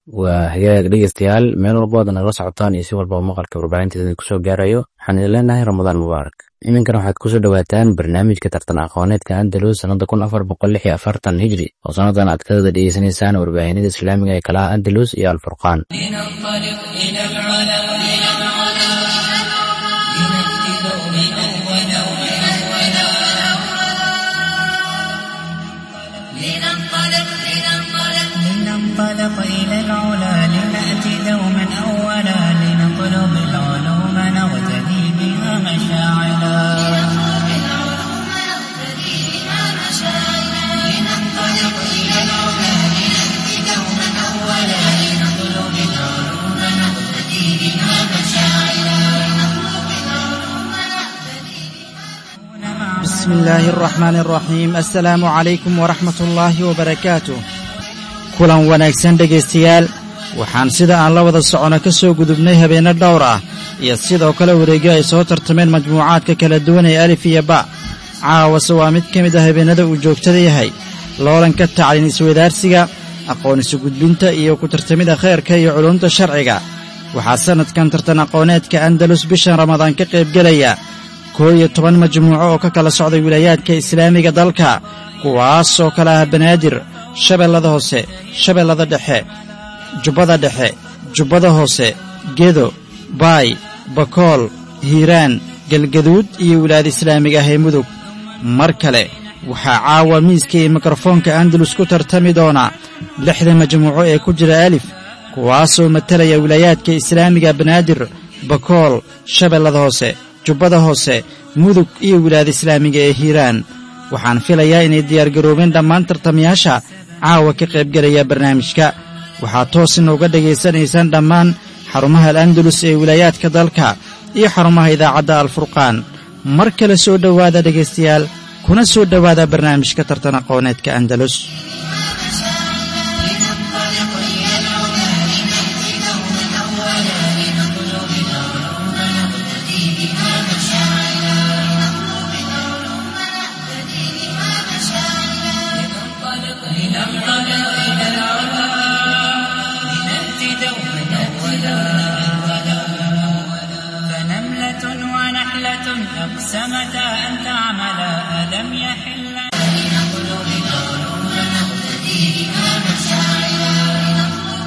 waa hagaag dhegeystayaal meel walba ood nagala socotaan iyo si walbaba maqalka warbaahinteeda kusoo gaarayo waxaan idin leenahay ramadaan mubaarak iminkana waxaad kusoo dhowaataan barnaamijka tartan aqooneedka andalus sannada kun afar boqol lix iyo afartan hijri oo sannadan aad ka wada dhegeysanaysaan warbaahinada islaamiga ee kalaha andalus iyo alfurqaan لننطلق إلى العلا لنأتي دوما أولا لنطلب العلوم نغتدي بها مشاعلا لننطلق إلى العلا لنأتي دوما أولا لنطلب العلوم نغتدي بها مشاعلا بسم الله الرحمن الرحيم السلام عليكم ورحمة الله وبركاته kulan wanaagsan dhegaystayaal waxaan sida aan la wada socono ka soo gudubnay habeenno dhowr ah iyo sidoo kale wareegyo ay soo tartameen majmuucaadka kala duwan ee alif iyo ba caawase waa mid ka mid ah habeennada uu joogtada yahay loolanka tacliin iswadaarsiga aqoon isu gudbinta iyo ku tartamida khayrka iyo culumta sharciga waxaa sannadkan tartan aqooneedka andalus bishan ramadaan ka qaybgelaya koo iyo toban majmuuco oo ka kala socday wilaayaadka islaamiga dalka kuwaas oo kale ah banaadir shabeellada hoose shabeellada dhexe jubbada dhexe jubbada hoose gedo baay bakool hiiraan galgaduud iyo wilaayada islaamiga ah ee mudug mar kale waxaa caawa miiska iyo mikrofoonka andalus ku tartami doona lixda majmuuco ee ku jira alif kuwaasoo matalaya wilaayaadka islaamiga banaadir bakool shabeellada hoose jubbada hoose mudug iyo wilaayada islaamiga ee hiiraan waxaan filayaa inay diyaargaroobeen dhammaan tartamayaasha caawa ka qaybgelaya barnaamijka waxaad toos inooga dhegaysanaysaan dhammaan xarumaha al andalus ee wilaayaadka dalka iyo xarumaha idaacadda alfurqaan mar kale soo dhowaada dhegaystayaal kuna soo dhowaada barnaamijka tartan aqooneedka andalus فنملة ونحلة أقسمتا أن تعملا ألم يحل لنطلب العلوم نقتدي بها مشاعرا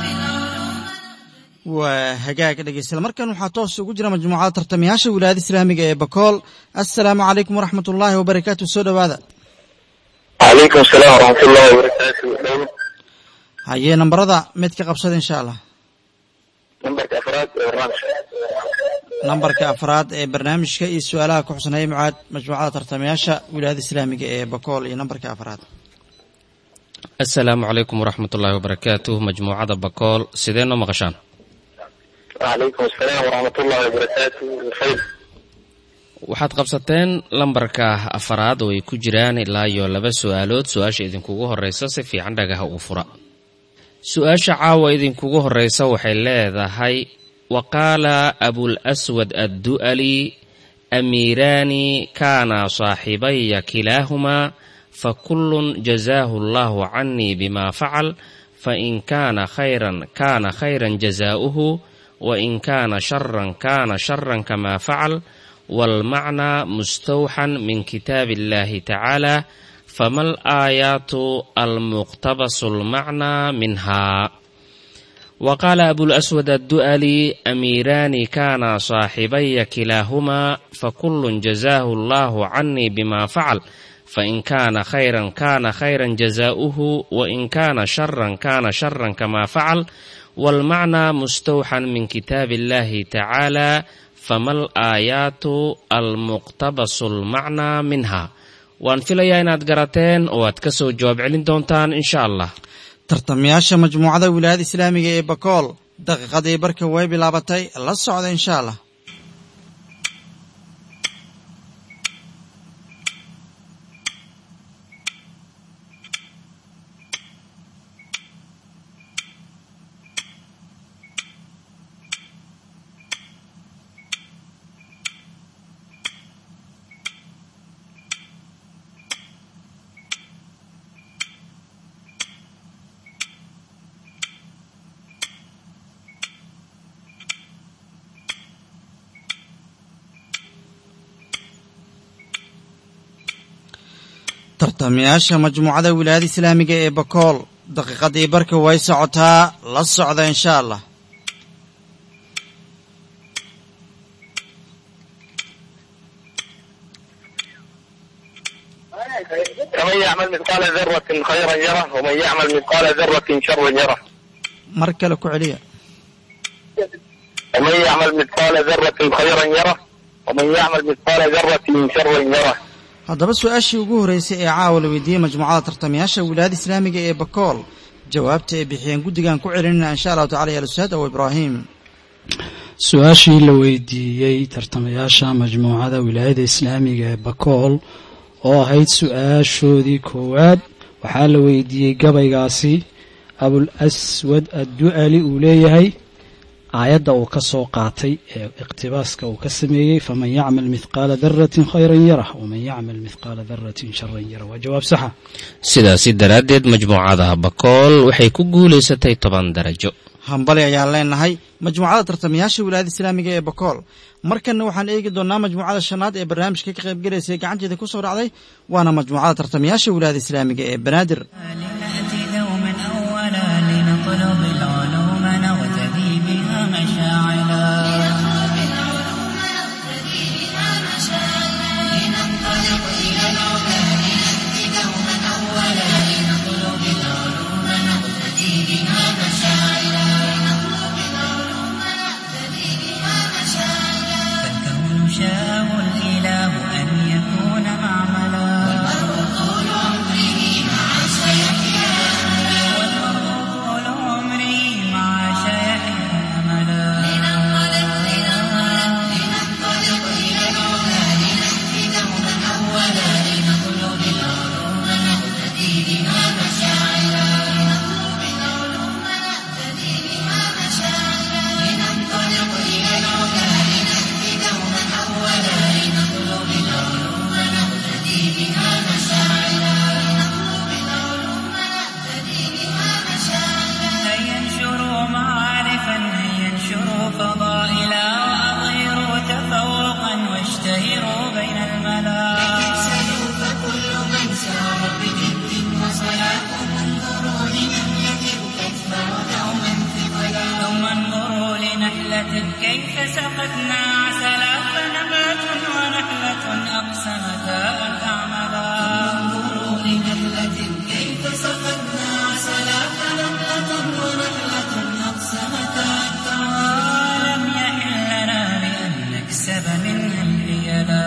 waa hagaag dhegaystayaal markan waxaa toos ugu jira majmuucada tartamayaasha wilaayada islaamiga ee bakool assalaamu calaykum waraxmat ullaahi wabarakaatu soo dhowaada calaykum asalaam waraxmat ullahi wabarakaatu hayee nambarada mid ka qabsada insha allah nambarka afraad ee barnaamijka nambarka afraad ee barnaamijka iyo su-aalaha ku xusanaya mucaad majmuucada tartamayaasha wilaayada islaamiga ee bakool iyo nambarka afraad asalaamu calaykum waraxmat ullaahi wabarakaatuh majmuucada bakool sidee noo maqashaan calaykum asalaam waraxmat ullahi wabarakaatu khayr waxaad qabsateen lambarka afaraad oo ay ku jiraan ilaa iyo laba su-aalood su-aasha idinkugu horeysa si fiican dhagaha ugu fura su-aasha caawa idinkugu horeysa waxay leedahay wa qaala abulaswad addu'ali amiiraani kaana saaxibaya kilaahumaa fakullun jazaahu allahu canii bima facal fain kaana khayran kaana khayran jazaa'uhu wain kaana sharan kaana sharan kama facal waalmacnaa mustawxan min kitaabi illahi tacaala fama alaayaatu almuqtabasu almacnaa minha وقال أبو الأسود الدؤلي أميران كانا صاحبي كلاهما فكل جزاه الله عني بما فعل فإن كان خيرا كان خيرا جزاؤه وإن كان شرا كان شرا كما فعل والمعنى مستوحى من كتاب الله تعالى فما الآيات المقتبس المعنى منها waan filayaa inaad garateen oo aad ka soo jawaab celin doontaan insha allah tartamayaasha majmuucada wilaayada islaamiga ee bakool daqiiqadii barka way bilaabatay la socda insha allah tartamayaasha majmuucada wilaayada islaamiga ee bakool daqiiqadii barka way socotaa la socda insha allah فمن يعمل مثقال ذرة خيرا يره ومن يعمل مثقال ذرة شرا يره mar kale ku celiya ومن يعمل مثقال ذرة خيرا يره ومن يعمل مثقال ذرة شرا يره haddaba su-aashii ugu horreysay ee caawa la weydiiyey majmuucada tartamayaasha wilaayada islaamiga ee bakool jawaabta ay bixiyeen guddigan ku celinayna insha allahu tacala ya ustaad abu ibraahim su-aashii la weydiiyey tartamayaasha majmuucada wilaayada islaamiga ee bakool oo ahayd su-aashoodii koowaad waxaa la weydiiyey gabaygaasi abul aswad addu'ali uu leeyahay aayadda uu ka soo qaatay ee iqtibaaska uu ka sameeyey faman yacmal mithqaala daratin khayran yarah waman yacmal mithqaala daratin sharan yarah waa jawaab saxa sidaasi daraaddeed majmuucada bakool waxay ku guulaysatay toban darajo hambali ayaan leenahay majmuucada tartamayaasha wilaayada islaamiga ee bakool markanna waxaan eegi doonnaa majmuucada shanaad ee barnaamijka ka qaybgalaysay gacanteeda ku soo dhacday waana majmuucada tartamayaasha wilaayada islaamiga ee banaadir لنأتي دوما أولا لنطلب العلوم نغتدي بها مشاعلا لننطلق إلى العلا لنأتي دوما أولا لنطلب العلوم نغتدي بها مشاعلا فالكون شاءه الإله أن يكون معملا والمرء طول عمره مع سيحيا والمرء طول عمره مع شيحيا أملا لننطلق لننطلق إلى العلا لنأتي دوما أولا لنطلب العلوم نهتدي بها مشاعلا لنطلب العلوم نهتدي بها مشاعلا لننطلق إلى العلا لنأتي دوما أولا لنطلب العلوم نهتدي بها مشاعلا لنطلب العلوم نهتدي بها مشاعلا هيا انشروا معارفا هيا انشروا فضائلا وأظهروا تفوقا واشتهروا بين الملا تكسلوا فكل من سار بجد وصلاة انظروا لنملة تكبر دوما ثقلا ثم انظروا لنحلة كيف سقتنا عسلا فنبات ونحلة أقسمتا أن تعملا انظروا لنحلة كيف سقتنا عسلا فنبات ونحلة أقسمتا أن تعملا لم يحل لنا بأن نكسب منها الحيلا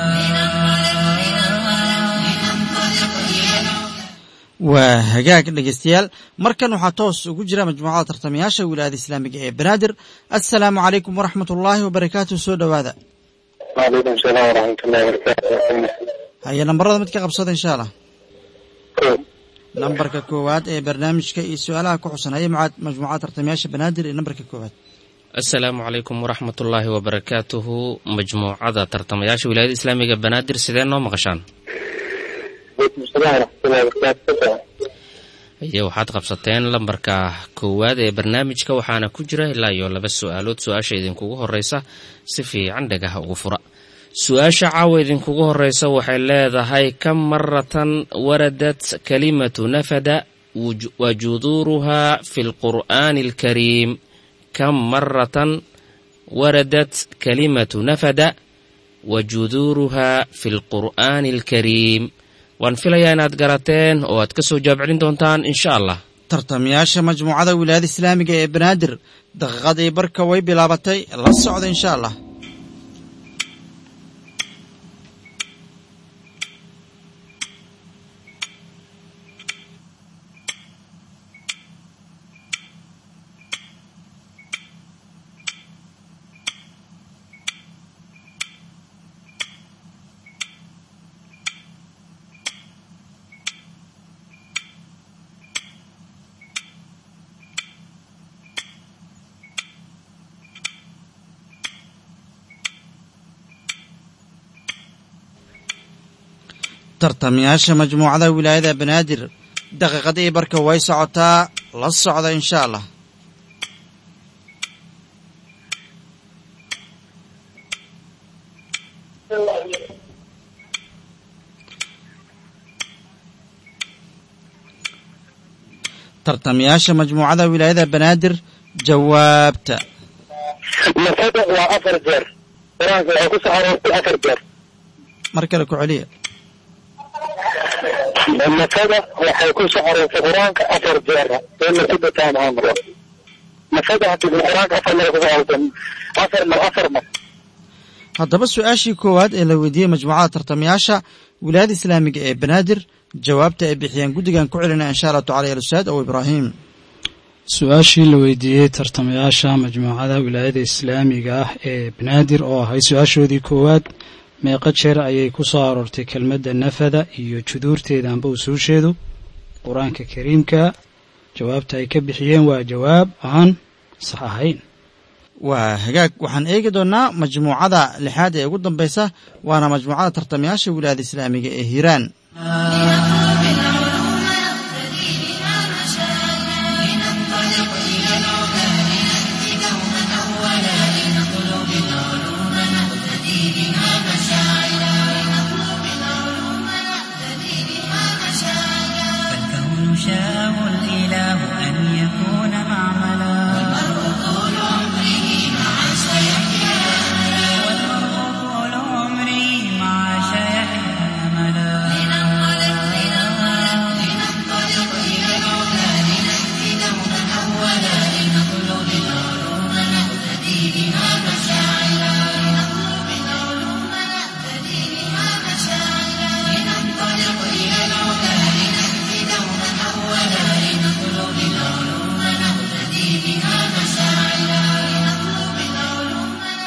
لننطلق إلى waa hagaag dhegeystayaal markan waxaa toos ugu jira majmuucada tartamayaasha wilaayada islaamiga ee banaadir assalaamu calaykum waraxmat ullaahi wabarakaatu soo dhowaada وعليكم السلام ورحمة الله وبركاته haya nambarada mid ka qabsada insha allah nambarka koowaad ee barnaamijka iyo su-aalaha ku xusan haya mucaad- majmuucada tartamayaasha banaadir ee nambarka koowaad asalaamu calaykum waraxmatullaahi wabarakaatuhu majmuucada tartamayaasha wilaayada islaamiga banaadir sidee noo maqashaan وعليكم السلام ورحمة الله وبركاته iyo waxaad qabsateen lambarka koowaad ee barnaamijka waxaana ku jira ilaa iyo laba su-aalood su-aasha idinkugu horeysa si fiican dhagaha ugu fura su-aasha caawa idinkugu horeysa waxay leedahay kam maratan waradat kalimatu nafada wuj- wa juduuruhaa fi lqur'aani alkariim kam maratan waradat kalimatu nafada wa juduuruhaa fi lqur'aani alkariim waan filayaa inaad garateen oo aad ka soo jawaab celin doontaan insha allah tartamayaasha majmuucada wilaayada islaamiga ee banaadir daqiiqadii barka way bilaabatay la socda insha allah tartamayaasha majmuucada wilaayada banaadir daqiiqadii barka way socotaa la socda insha allah tartamayaasha majmuucada wilaayada banaadir jawaabta nafada waa afar jeer qur-aanka waxay ku soo aroortay afar jeer mar kale ku celiya nafada waxay ku soo aroortay qur-aanka afar jeer ee nafada taamahaan maro nafada hadii qur-aanka afar mar ku soo aroortay afar mar afar mar haddaba su-aashii koowaad ee la weydiiyey majmuucada tartamayaasha wilaayada islaamiga ee banaadir jawaabta ay bixiyeen guddigan ku celinaa insha allahu tacala ya ustaad ow ibraahim su-aashii la weydiiyey tartamayaasha majmuucada wilaayada islaamiga ah ee banaadir oo ahay su-aashoodii koowaad meeqa jeer ayay ku soo aroortay kelmadda nafada iyo juduurteeda amba usuusheedu qur-aanka kariimka jawaabta ay ka bixiyeen waa jawaab aan sax ahayn waa hagaag waxaan eegi doonnaa majmuucada lixaad ee ugu dambaysa waana majmuucada tartamayaasha wilaayada islaamiga ee hiiraan لنطلب العلوم نقتدي بها مشاعرنا لننطلق إلى العلا لنأتي دوما أولا لنطلب العلوم نقتدي بها مشاعرنا لنطلب العلوم نقتدي بها مشاعرنا فالكون شاءه الإله أن يكون معملا والمرء طول عمره مع سيحيا والمرء طول عمره مع شيحه أملا لننطلق لننطلق لننطلق إلى العلا لنأتي دوما أولا لنطلب العلوم نقتدي بها مشاعرنا لنطلب العلوم نقتدي بها مشاعرنا لننطلق إلى العلا لنأتي دوما أولا لنطلب العلوم نقتدي بها مشاعرنا لنطلب العلوم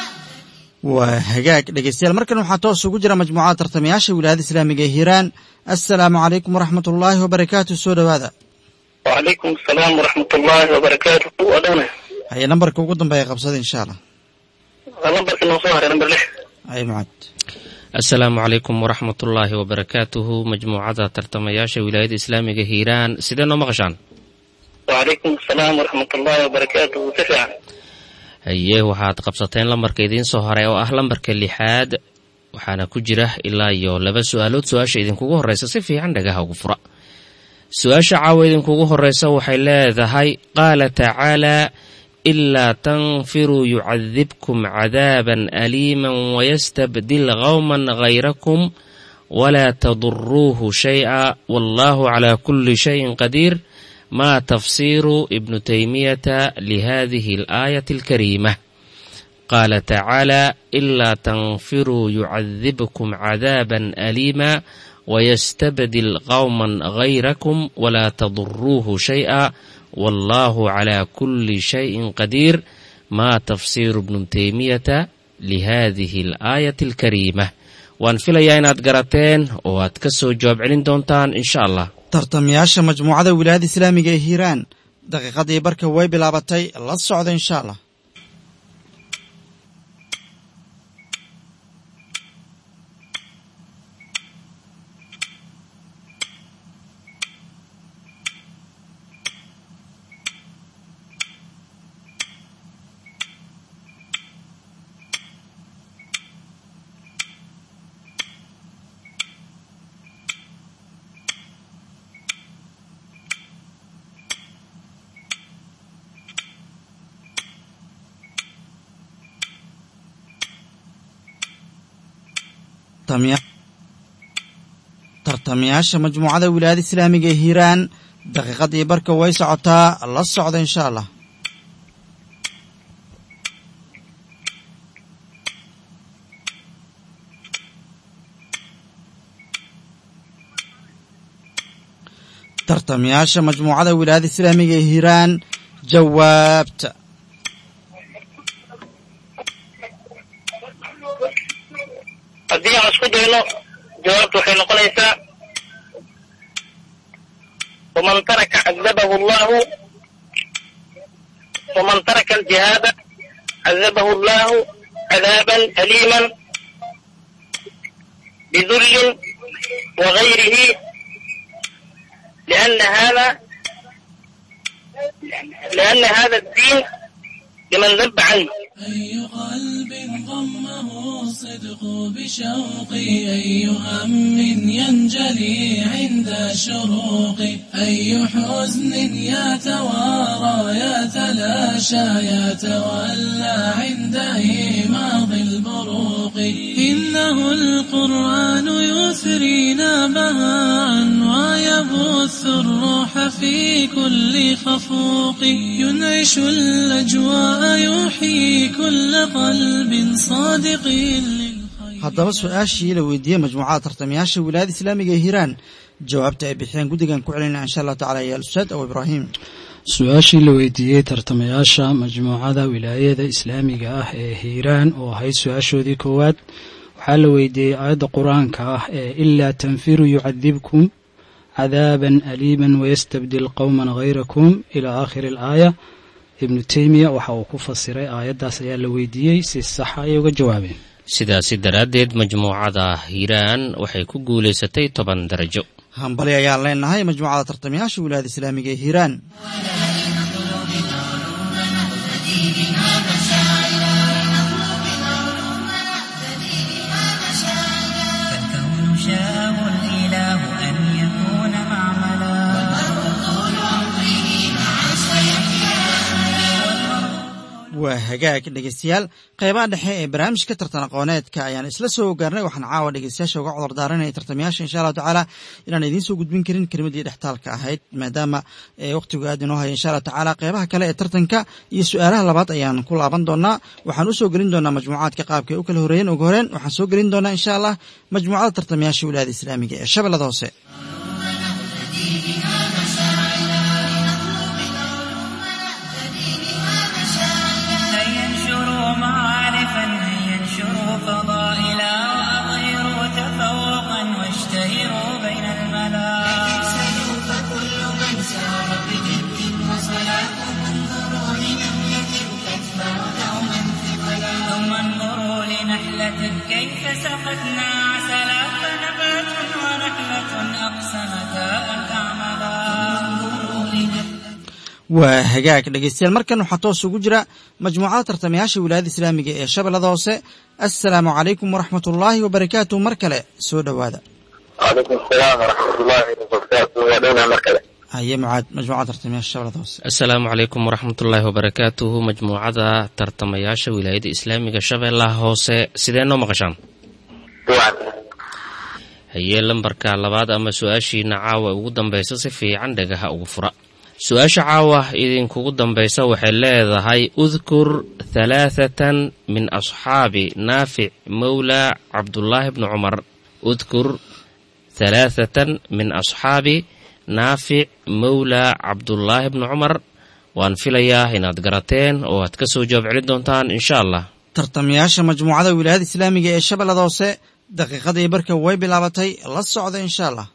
waa hagaag dhegeystayaal markan waxaa toos ugu jira majmuucada tartamayaasha wilaayada islaamiga ee hiiraan assalaamu calaykum waraxmat ullaahi wabarakaatu soo dhowaada وعليكم السلام ورحمة الله وبركاته ودانا haye nambarka ugu dambeeya qabsada insha allah نمبر كنا صهر نمبر لح ay mucad asalaamu calaykum waraxmatullaahi wabarakaatuhu majmuucada tartamayaasha wilaayada islaamiga hiiraan sidee noo maqashaan وعليكم السلام ورحمة الله وبركاته تسعة haye waxaad qabsateen lambarka idiin soo haray oo ah lambarka lixaad waxaana ku jira ilaa iyo laba su-aalood su-aasha idinkugu horeysa si fiican dhagaha ugu fura su-aasha caawa idinkugu horeysa waxay leedahay qaala tacaalaa ilaa tanfiruu yucadibkum cadaaban aliiman wayastabdil qowman hayrakum walaa taduruuhu shay-a wallahu calaa kulli shayin qadiir ma tafsiru ibnu taymiyata lihadihi alaayati alkariima qaala tacaala ilaa tanfiruu yucadibkum cadaaban aliima wayastabdil qowman hayrakum walaa taduruuhu shay-a wallahu calaa kulli shayin qadiir ma tafsiru ibnu taymiyata lihadihi alaayati alkariima waan filayaa inaad garateen oo aad ka soo jawaab celin doontaan insha allah tartamayaasha majmuucada wilaayada islaamiga ee hiiraan daqiiqadii barka way bilaabatay la socda insha allah tartamiya- tartamayaasha majmuucada wilaayada islaamiga ee hiiraan daqiiqadii barka way socotaa la socda insha allah tartamayaasha majmuucada wilaayada islaamiga ee hiiraan jawaabta haddii aan isku dayno jawaabtu waxay noqonaysaa waman taraka cadabahu allahu waman taraka aljihaada cadabahu allahu cadaaban aliiman bidullin wagayrihi liana hada liana hada الدين liman daba canه أي قلب ضمه الصدق بشوقي أي هم ينجلي عند شروق أي حزن يتوارى يتلاشى يتولى عند إيماض البروق إنه القرآن يثرينا بهاء ويبث الروح في كل خفوق ينعش الأجواء يحيي كل قلب صادق للخير haddaba su-aashii la weydiiyey majmuucada tartamayaasha wilaayada islaamiga ee hiiraan jawaabta ay bixiyeen guddigan ku celinaya insha allahu tacala ya ustaad abu ibraahim su-aashii la weydiiyey tartamayaasha majmuucada wilaayada islaamiga ah ee hiiraan oo ahayd su-aashoodii koowaad waxaa la weydiiyey aayadda qur-aanka ah ee ilaa tanfiruu yucadibkum cadaaban aliiman wayastabdil qowman hayrakum ilaa aakhiri alaaya ibnu teymiya waxa uu ku fasiray aayaddaas ayaa la weydiiyey si saxa ayay uga jawaabeen sidaasi daraaddeed majmuucada hiiraan waxay ku guulaysatay toban darajo hambali ayaan leenahay majmuucada tartamayaasha wilaayada islaamiga ee hiiraan فالكون شاءه الإله أن يكون معملا waa hagaag dhegeystayaal qeybaha dhexe ee barnaamijka tartan aqooneedka ayaan isla soo gaarnay waxaan caawa dhegeystayaasha uga cudar daaranaya tartamayaasha insha allahu tacaala inaan idiin soo gudbin karin kelimadii dhextaalka ahayd maadaama waqtigu aad inoo haya insha allahu tacaala qeybaha kale ee tartanka iyo su-aalaha labaad ayaan ku laaban doonaa waxaan usoo gelin doonaa majmuucaadka qaabka ay u kala horeeyeen ugu horeen waxaan soo gelin doonaa insha allah majmuucada tartamayaasha wilaayada islaamiga ee shabeellada hoose أن ينشروا معارفا أن ينشروا فضائلا وأظهروا تفوقا واشتهروا بين الملا فكل من سار بجد وصلاة انظروا لنملة تتبع دوما ثقلا ثم انظروا لنحلة كيف سقتنا عسلا فنبات ونحلة أقسمتا أن تعملا انظروا لنحلة waa hagaag dhegeystayaal markan waxaa toos ugu jira majmuucada tartamayaasha wilaayada islaamiga ee shabeellada hoose assalaamu calaykum waraxmat ullaahi wabarakaatu mar kale soo dhowaada calaykum asalaam waraxmatullaahi wabarakaatu waa dhowna mar kale haye mucaad majmuucada tartamayaasha shabeellada hoose asalaamu calaykum waraxmatullaahi wabarakaatuhu majmuucada tartamayaasha wilaayada islaamiga shabeellaha hoose sidee noo maqashaan duwan hayee lambarka labaad ama su-aashiina caawa ugu dambaysa si fiican dhagaha ugu fura su-aasha caawa idinkugu dambaysa waxay leedahay udkur halaathatan min asxaabi naafic mowla cabdullaahi bni cumar udkur halaathatan min asxaabi naafic mowla cabdullaahi bni cumar waan filayaa inaad garateen oo aad ka soo jawaab celin doontaan insha allah tartamayaasha majmuucada wilaayada islaamiga ee shabeellada hoose daqiiqadii barka way bilaabatay la socda insha allah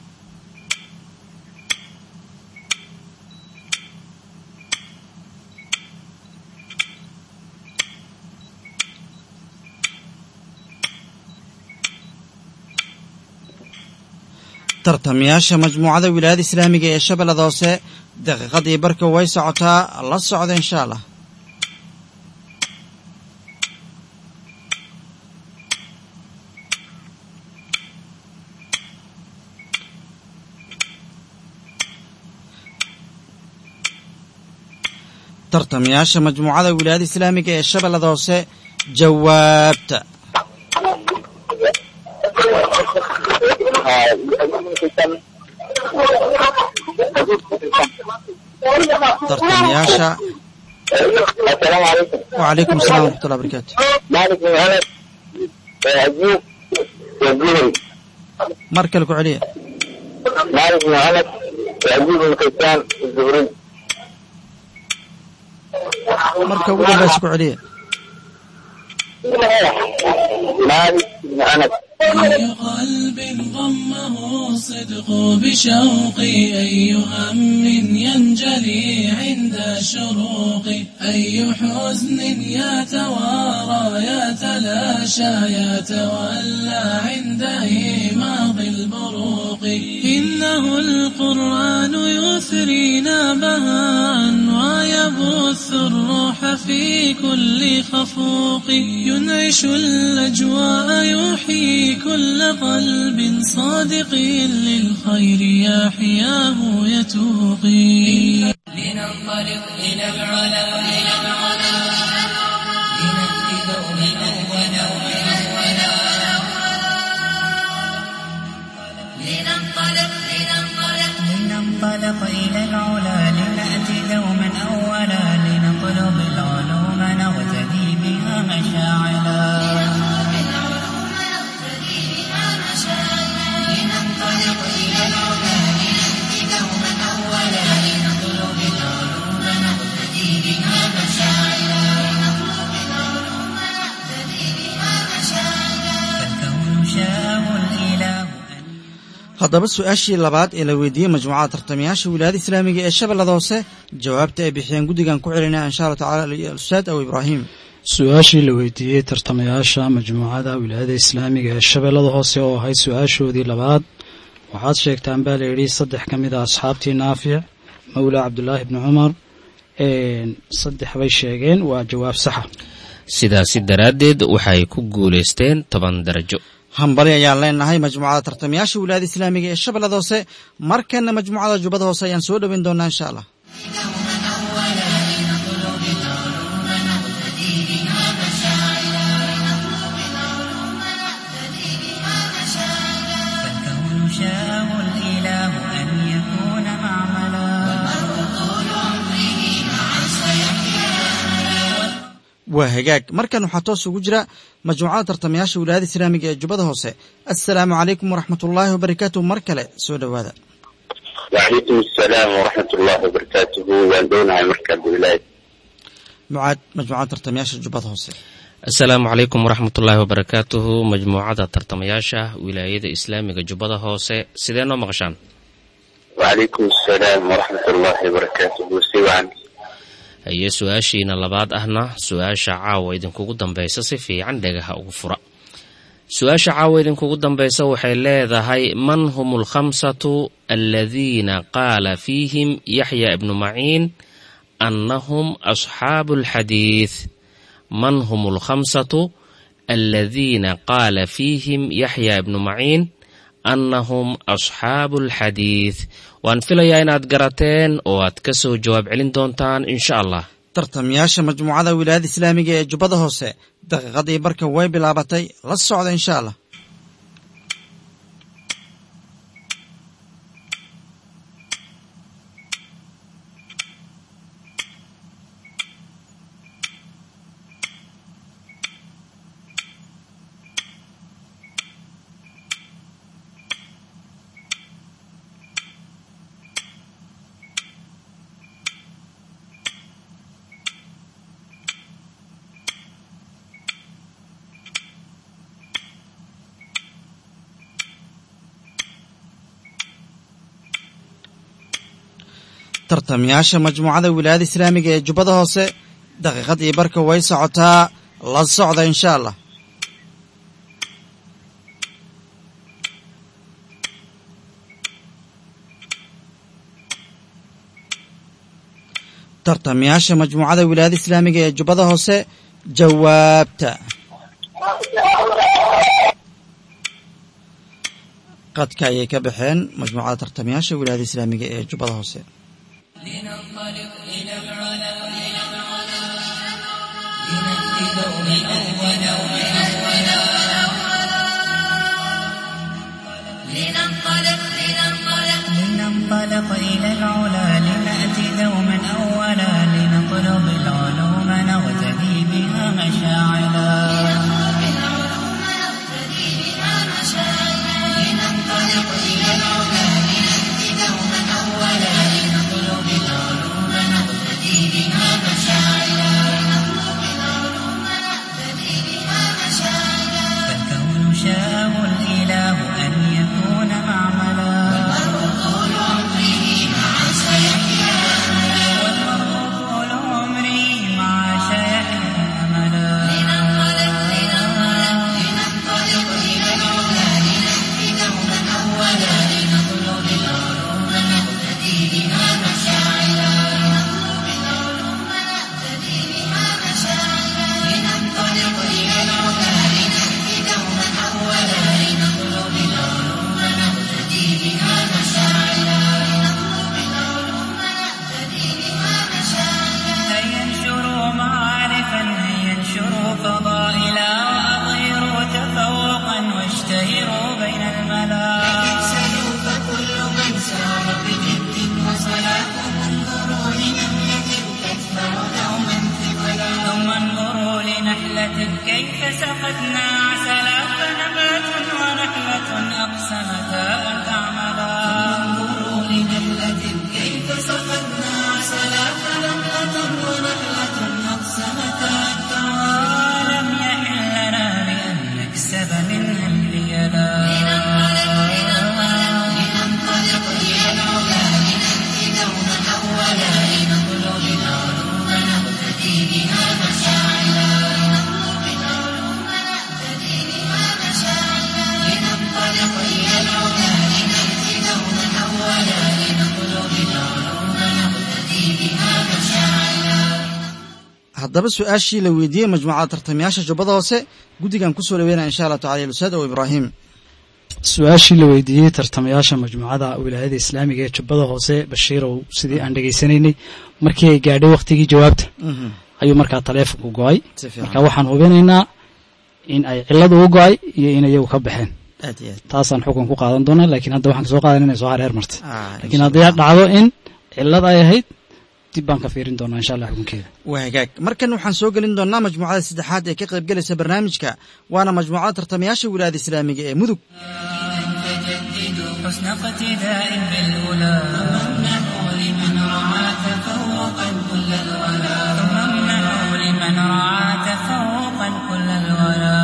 tartamayaasha majmuucada wilaayada islaamiga ee shabeellada hoose daqiiqadii barka way socotaa la socda insha allah tartamayaasha majmuucada wilaayada islaamiga ee shabeellada hoose jawaabta tartamayaasha assalaamu calaykum wacalaykum assalam waraxmatullahi barakaatu malik bin anas ajuub wazuhri mar kale ku celiya malik bin anas ajuub bin kaysaan zuhri marka ugu dambaysa ku celiya malik bin anas أي قلب ضمه الصدق بشوقي أي هم ينجلي عند شروقي أي حزن يتوارى يتلاشى يتولى عند إيماض البروق إنه القرآن يثرينا بهاء ويبث الروح في في كل خفوق ينعش الأجواء يحيي كل قلب صادق للخير يحياه يتوقي لننطلق إلى العلا إلى العلا لنأتي دوما أولا أولا لننطلق لننطلق لننطلق إلى العلا لنأتي دوما أولا لنطلب العلوم نغتدي بها مشاعلا لننطلق إلى العلا لنأتي دوما أولا لنطلب العلوم نهتدي بها مشاعلا فالكون شاءه الإله أن haddaba su-aashii labaad ee la weydiiyey majmuucada tartamayaasha wilaayada islaamiga ee shabeellada hoose jawaabta ay bixiyeen guddigan ku celinaya insha allah tacala ustaad aw ibraahim su-aashii la weydiiyey tartamayaasha majmuucada wilaayada islaamiga ee shabeellada hoose oo ahayd su-aashoodii labaad waxaad sheegtaan baa layidhi saddex ka mid a asxaabtii naafic mawla cabdulaahi bni cumar saddex bay sheegeen waa jawaab saxa sidaasi daraaddeed waxay ku guulaysteen toban darajo hambali ayaan leenahay majmuucada tartamayaasha wilaayada islaamiga ee shabeellada hoose markana majmuucada jubbada hoose ayaan soo dhoweyn doonaa insha allah فالكون شاءه الإله أن يكون معملا waa hagaag markan waxaa toos ugu jira majmuucada tartamayaasha wilaayada islaamiga ee jubbada hoose assalaamu calaykum waraxmat ullaahi wabarakaatuh mar kale soo dhowaada وعليكم السلام ورحمة الله وبركاته والدونها مركز ولاية mucaad majmuucada tartamayaasha jubbada hoose asalaamu calaykum waraxmatullaahi wabarakaatuhu majmuucada tartamayaasha wilaayada islaamiga jubbada hoose sidee noo maqashaan وعليكم السلام ورحمة الله وبركاته سوعا haye su-aashiina labaad ahna su-aasha caawa idinkugu dambaysa si fiican dhegaha ugu fura su-aasha caawa idinkugu dambaysa waxay leedahay man hum alkhamsatu aladiina qaala fiihim yaxya ibnu maciin annahum asxaabu alxadiid man hum alkhamsatu aladiina qaala fiihim yaxya ibnu maciin annahum asxaabu alxadiid waan filayaa inaad garateen oo aad ka soo jawaab celin doontaan insha allah tartamayaasha majmuucada wilaayada islaamiga ee jubbada hoose daqiiqadii barka way bilaabatay la socda insha allah tartamayaasha majmuucada wilaayada islaamiga ee jubbada hoose daqiiqadii barka way socotaa la socda insha allah tartamayaasha majmuucada wilaayada islaamiga ee jubbada hoose jawaabta qadka ayay ka baxeen majmuucada tartamayaasha wilaayada islaamiga ee jubbada hoose لننطلق إلى العلا إلى العلا لنأتي دوما أولا أولا لننطلق لننطلق لننطلق إلى العلا لنأتي دوما أولا لنطلب العلوم نغتدي بها مشاعلا لننطلق إلى العلا لنأتي دوما أولا لنطلب العلوم نهتدي بها مشاعلا فالكون شاءه الإله أن يكون معملا طول عمره مع سيحيا والمرء طول عمري مع شيحيا أملا ملة كيف سقتنا عسلا فنبات ونحلة أقسمتا أن تعملا انظروا لنملة كيف سقتنا عسلا فنبات ونحلة أقسمتا أن تعملا لم يحل لنا بأن نكسب منها الريالا لننطلق إلى العلا لنأتي دوما أولا لنطلب العلوم نقتدي بها مشاعلا لنطلب العلوم نقتدي بها مشاعلا لننطلق إلى العلا لنأتي دوما أولا لنطلب العلوم نقتدي بها مشاعلا haddaba su-aashii la weydiiyey majmuucada tartamayaasha jubbada hoose guddigan kusoo dhaweynaya insha allah tacala lusaad ow ibraahim su-aashii la weydiiyey tartamayaasha majmuucada wilaayada islaamiga ee jubbada hoose bashiirow sidii aan dhegaysanaynay markii ay gaadhay wakhtigii jawaabta ayuu markaa taleefonku go-ay si marka fiican waxaan hubinaynaa in ay ciladu u go-ay iyo in iyagu ka baxeen aad iyo aad taasaan xukun ku qaadan doonaa laakiin hadda waxaan kasoo qaadan inay soo hareer martay Ah, laakiin haddii ay dhacdo in cilad ay ahayd dib baan ka fiirin doonaa insha allah xukunkeeda waa hagaag markan waxaan soo gelin doonaa majmuucada saddexaad ee ka qaybgelaysa barnaamijka waana majmuucada tartamayaasha wilaayada islaamiga ee mudug فجددوا حسن اقتداء بالأولى وامنحوا لمن رعى تفوقا كل الولا وامنحوا لمن رعى تفوقا كل الولا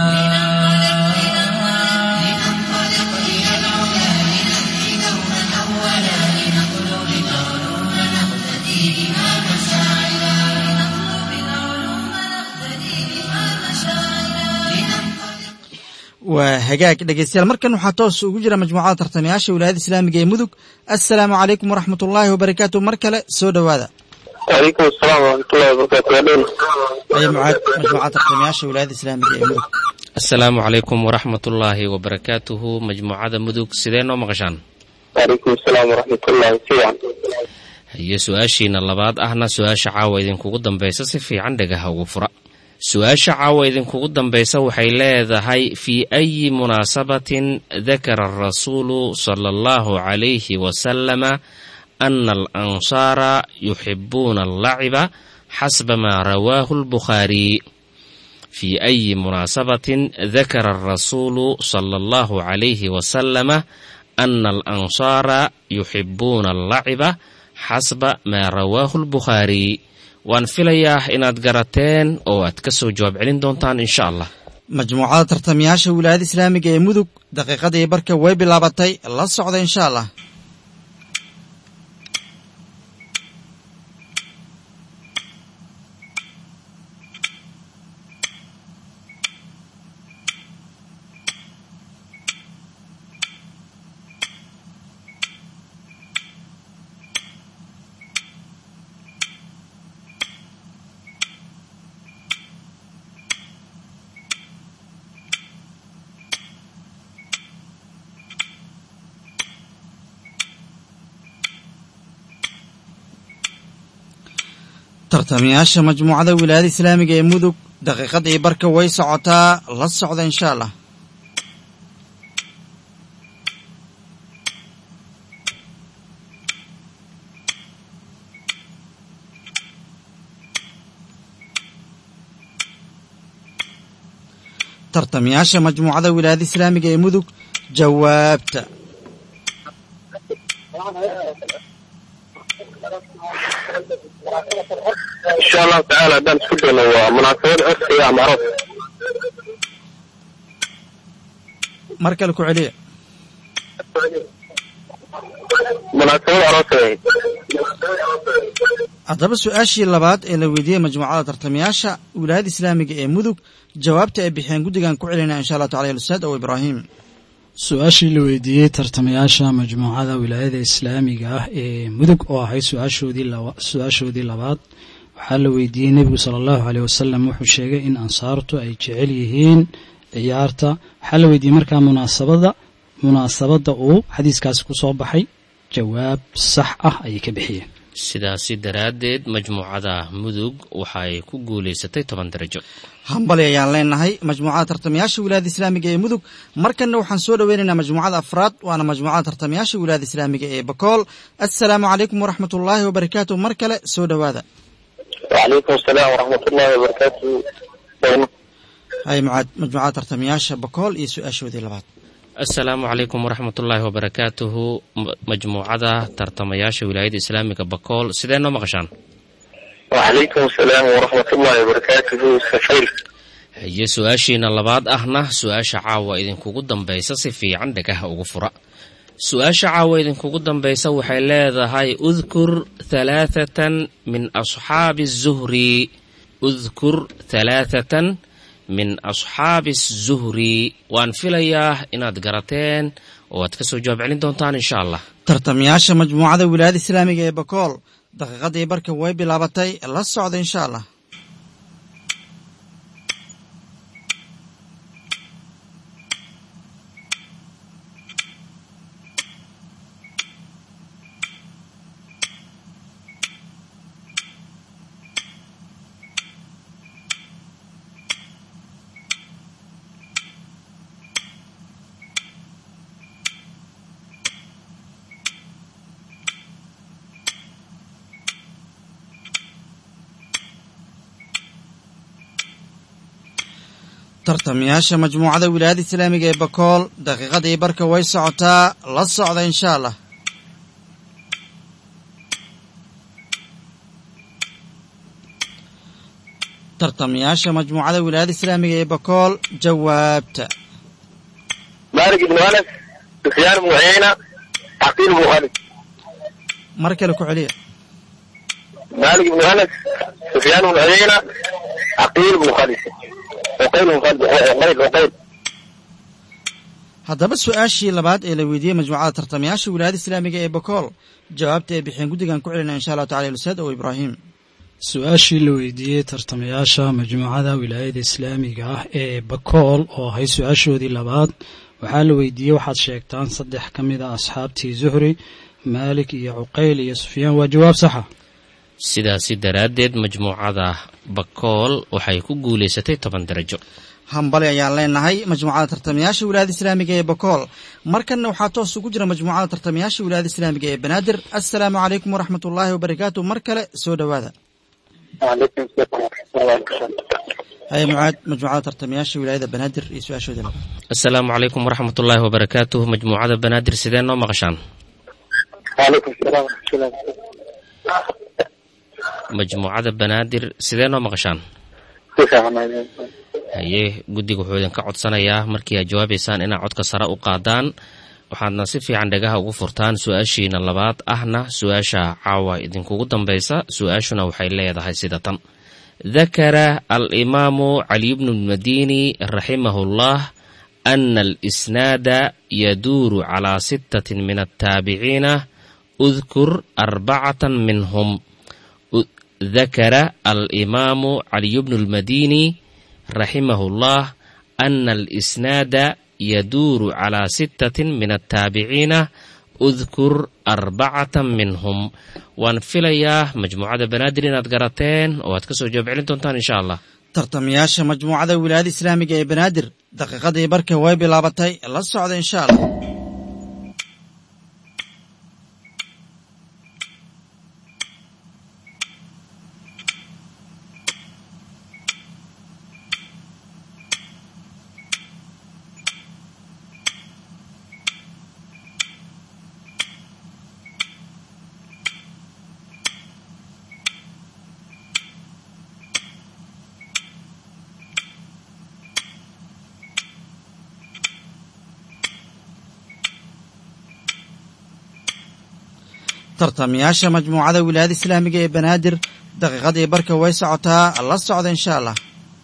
لننطلق إلى العلا لنأتي دوما أولا لنطلب العلوم نقتدي بها مشاعلا لنطلب العلوم نقتدي بها مشاعلا لننطلق waa hagaag dhegeystayaal markan waxaa toos ugu jira majmuucada tartamayaasha wilaayada islaamiga ee mudug assalaamu calaykum waraxmat ullaahi wabarakaatu mar kale soo dhowaada وعليكم السلام ورحمة الله وبركاته يا دول aya mucaad majmuucada tartamayaasha wilaayada islaamiga ee mudug asalaamu calaykum waraxmatullaahi wabarakaatuhu majmuucada mudug sidee noo maqashaan وعليكم السلام ورحمة الله فيعا iyo su-aashiina labaad ahna su-aasha caawa idinkugu dambaysa si fiican dhagaha ugu fura su-aasha caawa idinkugu dambaysa waxay leedahay fii ayi munaasabatin dakara arasuulu sala allahu calayhi wasalama ana alansaara yuxibuuna allaciba xasba maa rawaahu albukhaari في أي مناسبة ذكر الرسول صلى الله عليه وسلم أن الأنصار يحبون اللعب حسب ما رواه البخاري waan filayaa inaad garateen oo aad ka soo jawaab celin doontaan insha allah majmuucada tartamayaasha wilaayada islaamiga ee mudug daqiiqadii barka way bilaabatay la socda insha allah tartamayaasha majmuucada wilaayada islaamiga ee mudug daqiiqadii barka way socotaa la socda insha allah tartamayaasha majmuucada wilaayada islaamiga ee mudug jawaabta إن شاء الله تعالى دام سكرنا ومناسبات عرسية أم عرس mar kale ku celiya مناسبات عرسية haddaba su-aashii labaad ee la weydiiyey majmuucada tartamayaasha wilaayada islaamiga ee mudug jawaabta ay bixiyeen guddigan ku celinaya insha allah tacala ustaad ow ibraahim su-aashii la weydiiyey tartamayaasha majmuucada wilaayada islaamiga ah ee mudug oo ahayd su-aashoodii laba- su-aashoodii labaad waxaa la weydiiyey nebigu sala allahu caleyh wasalam wuxuu sheegay in ansaartu ay jecel yihiin ciyaarta waxaa la weydiiyey markaa munaasabada munaasabadda uu xadiiskaasi ku soo baxay jawaab sax ah ayay ka bixiyeen sidaasi daraaddeed majmuucada mudug waxay ku guulaysatay toban darajo hambali ayaan leenahay majmuucada tartamayaasha wilaayada islaamiga ee mudug markanna waxaan soo dhoweynaynaa majmuucada afraad waana majmuucada tartamayaasha wilaayada islaamiga ee bakool assalaamu calaykum waraxmat ullaahi wabarakaatu mar kale soo dhowaada وعليكم السلام ورحمة الله وبركاته hay mucaad majmuucada tartamayaasha bakool iyo su-aashoodii labaad asalaamu calaykum waraxmatullaahi wabarakaatuhu M- majmuucada tartamayaasha wilaayada islaamiga bakool sidee noo maqashaan وعليكم السلام ورحمة الله وبركاته سفير haye su-aashiina labaad ahna su-aasha caawa idinkugu dambaysa si fiican dhagaha ugu fura su-aasha caawa idinkugu dambaysa waxay leedahay udkur halaathatan min asxaabi zuhri udkur halaathatan min asxaabi zuhri waan filayaa inaad garateen oo aad kasoo jawaab celin doontaan insha allah tartamayaasha majmuucada wilaayada islaamiga ee bakool daqiiqadii barka way bilaabatay la socda insha allah tartamayaasha majmuucada wilaayada islaamiga ee bakool daqiiqadii barka way socotaa la socda insha allah tartamayaasha majmuucada wilaayada islaamiga ee bakool jawaabta مالك بن أنس سفيان بن عيينة عقيل بن خالد mar kale ku celiya مالك بن أنس سفيان بن عيينة عقيل بن خالد عقيل بن خالد عقيل عقيل haddaba su-aashii labaad ee la weydiiyey majmuucada tartamayaasha wilaayada islaamiga ee bakool jawaabta ay bixiyeen guddigan ku celina insha allahu tacala ustaad ow ibraahim su-aashii la weydiiyey tartamayaasha majmuucada wilaayada islaamiga ah ee bakool oo ahay su-aashoodii labaad waxaa la weydiiyey waxaad sheegtaan saddex ka mid a asxaabtii zuhri maalik iyo cuqayl iyo sufyaan waa jawaab saxa sidaasi daraaddeed majmuucada bakool waxay ku guulaysatay toban darajo hambali ayaan leenahay majmuucada tartamayaasha wilaayada islaamiga ee bakool markanna waxaa toos ugu jira majmuucada tartamayaasha wilaayada islaamiga ee banaadir assalaamu calaykum waraxmat ullaahi wabarakaatu mar kale soo dhowaada وعليكم السلام ورحمة الله وبركاته haya mucaad majmuucada tartamayaasha wilaayada banaadir iyo su-aashoodii labaad asalaamu calaykum waraxmatullaahi wabarakaatuh majmuucada banaadir sidee noo maqashaan وعليكم السلام ورحمة الله majmuucada banaadir sidee noo maqashaan وبركاته haye guddiga wuxuu idinka codsanayaa markii aad jawaabaysaan inaad codka sare u qaadaan waxaadna si fiican dhagaha ugu furtaan su-aashiina labaad ahna su-aasha caawa idinkugu dambaysa su-aashuna waxay leedahay sida tan dakara alimaamu caliy bnu lmadini raximahu llah ana alisnaada yaduuru calaa sittatin min altaabiciina udkur arbacatan minhum ذكر الإمام علي بن المديني رحمه الله أن الإسناد يدور على ستة من التابعين أذكر أربعة منهم وان فيليا مجموعة بنادر إن أدقرتين واتكسو جواب علم دونتان إن شاء الله tartamayaasha majmuucada wilaayada islaamiga ee banaadir daqiiqadii barka way bilaabatay la socda insha allah tartamayaasha majmuucada wilaayada islaamiga ee banaadir daqiiqadii barka way socotaa la socda insha allah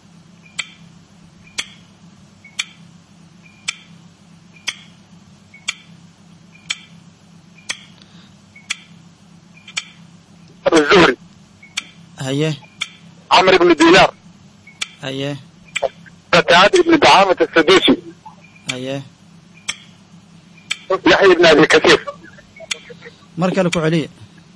الزهري haye عمرو بن دينار haye قتادة بن دعامة السدوسي haye يحيى بن أبي كثير mar kale ku celiya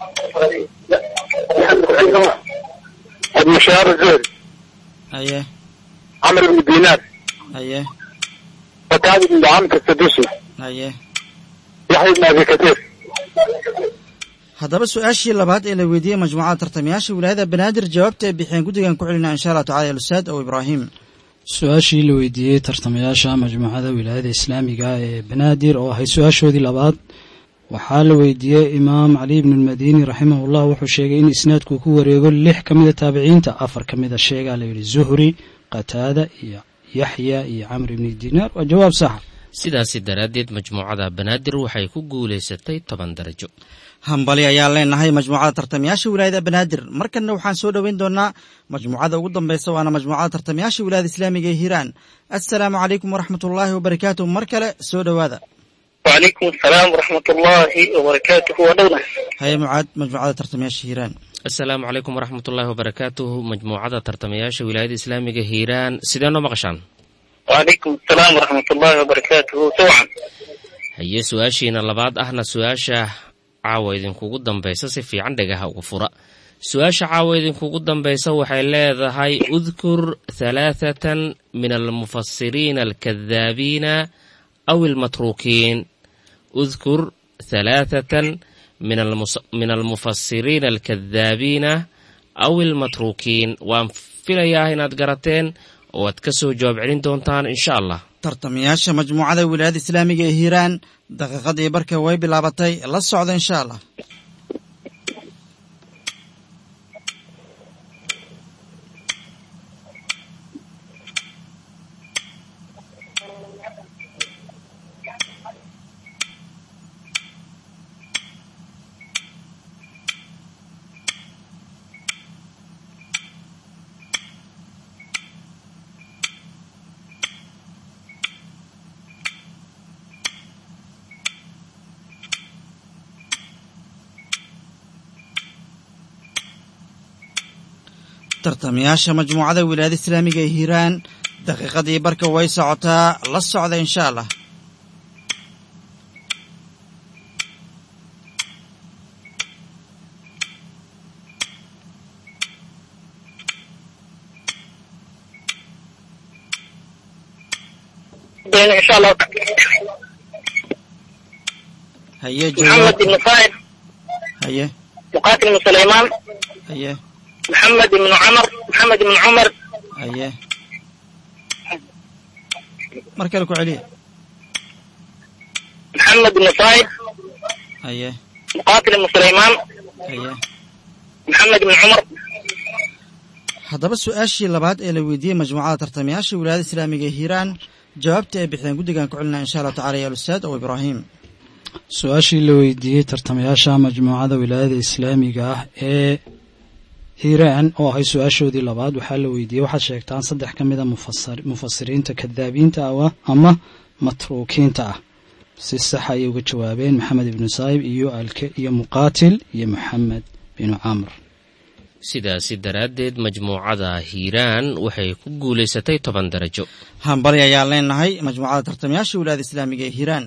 ابن شهاب الزهري haye عمرو بن دينار haye قتادة بن دعامة السدوسي haye يحيى بن أبي كثير haddaba su-aashii labaad ee la weydiiyey majmuucada tartamayaasha wilaayada banaadir jawaabta ay bixiyeen guddigan ku celinaa insha allah tacala alustaad ow ibraahim su-aashii la weydiiyey tartamayaasha majmuucada wilaayada islaamiga ee banaadir oo ahayd su-aashoodii labaad waxaa la weydiiyey imaam cali ibnu lmadiini raximahullah wuxuu sheegay in isnaadku ku wareego lix ka mida taabiciinta afar ka mida sheegaa la yidhi zuhri qataada iyo yaxya iyo camr ibni dinaar waa jawaab saxa sidaasi daraaddeed majmuucada banaadir waxay ku guulaysatay toban darajo hambali ayaan leenahay majmuucada tartamayaasha wilaayada banaadir markanna waxaan soo dhoweyn doonaa majmuucada ugu dambeysa waana majmuucada tartamayaasha wilaayada islaamiga ee hiiraan assalaamu calaykum waraxmat ullaahi wabarakaatu mar kale soo dhowaada وعليكم السلام ورحمة الله وبركاته ودونا haye mucaad majmuucada tartamayaasha hiiraan asalaamu calaykum waraxmatullaahi wabarakaatuhu majmuucada tartamayaasha wilaayada islaamiga hiiraan sidee noo maqashaan وعليكم السلام ورحمة الله وبركاته سوعا haye su-aashiina labaad ahna su-aasha caawa idinkugu dambaysa si fiican dhagaha ugu fura su-aasha caawa idinkugu dambaysa waxay leedahay udkur halaathatan min almufasiriina alkadaabiina aw almatruukiin udkur halaathatan min almus- min almufasiriina alkadaabiina aw almatruukiin waan filayaa inaad garateen oo aad ka soo jawaab celin doontaan insha allah tartamayaasha majmuucada wilaayada islaamiga ee hiiraan daqiiqadii barka way bilaabatay la socda insha allah tartamayaasha majmuucada wilaayada islaamiga ee hiiraan daqiiqadii barka way socotaa la socda insha allah بين إن شاء الله haye محمد jawaab بن صائب haye مقاتل بن سليمان haye محمد بن عمر محمد بن عمر haye mar kale ku celiya محمد بن صائب haye مقاتل بن سليمان haye محمد بن عمر haddaba su-aashii labaad ee la weydiiyey majmuucada tartamayaasha wilaayada islaamiga ee hiiraan jawaabta ay bixdeen guddigan ku celinaa insha allahu tacala ya alustaad ow ibraahim su-aashii la weydiiyey tartamayaasha majmuucada wilaayada islaamiga ah ee hiiraan oo ahay su-aashoodii labaad waxaa la weydiiyey waxaad sheegtaan saddex ka mida mufasir- mufasiriinta kadaabiinta ah ama matruukiinta ah si sax ayay uga jawaabeen maxamed ibnu saayib iyo alke iyo muqaatil iyo maxamed binu camr sidaasi daraaddeed majmuucada hiiraan waxay ku guulaysatay toban darajo hambali ayaan leenahay majmuucada tartamayaasha wilaayada islaamiga ee hiiraan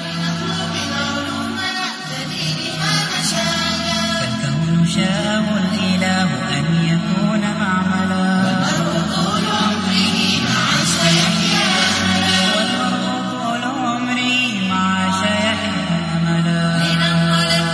فالكون شاءه الإله أن يكون معملا والمرء طول عمري مع شيحيى أملا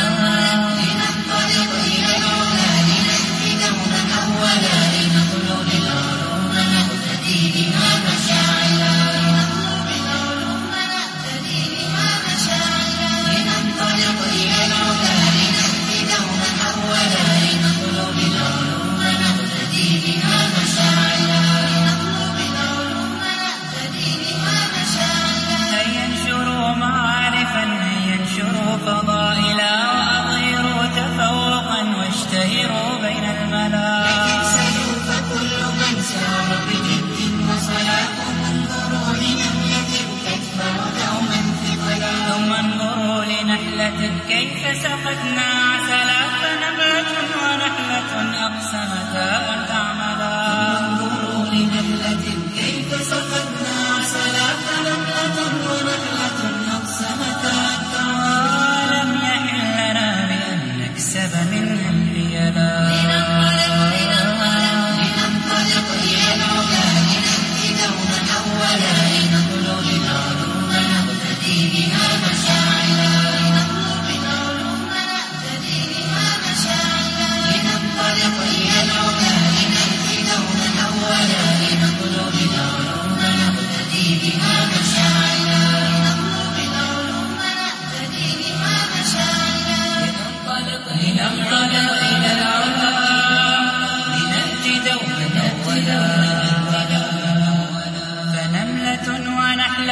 هيا انشروا معارفا هيا انشروا فضائلا وأظهروا تفوقا واشتهروا بين الملا فكل من سار بجد وصلاة انظروا لنملة تكبر دوما ثقلا ثم انظروا لنحلة كيف سقتنا عسلا فنبات ونحلة أقسمتا أن تعملا انظروا لنحلة كيف سقتنا عسلا فنبات ونحلة أقسمتا أن تعملا ولم يحل لنا بأن نكسب منها الحيلا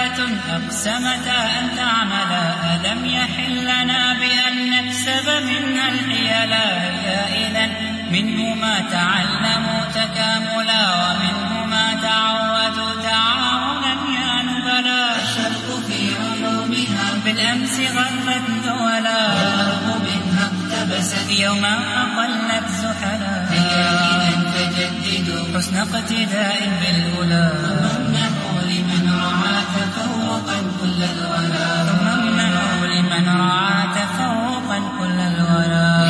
نملة أقسمتا أن تعملا ألم يحل لنا بأن نكسب منها الحيلا هي إذا منه ما تعلموا تكاملا ومنه ما تعودوا تعاونا يا نبلا الشرق في علومها بالأمس غربت دولا والأرض منها اقتبست يوما أقلت زحلا هيا فجددوا حسن اقتداء بالأولى ثم امنحوا لمن رعى تفوقا كل الولا ثم امنحوا لمن رعى تفوقا كل الولا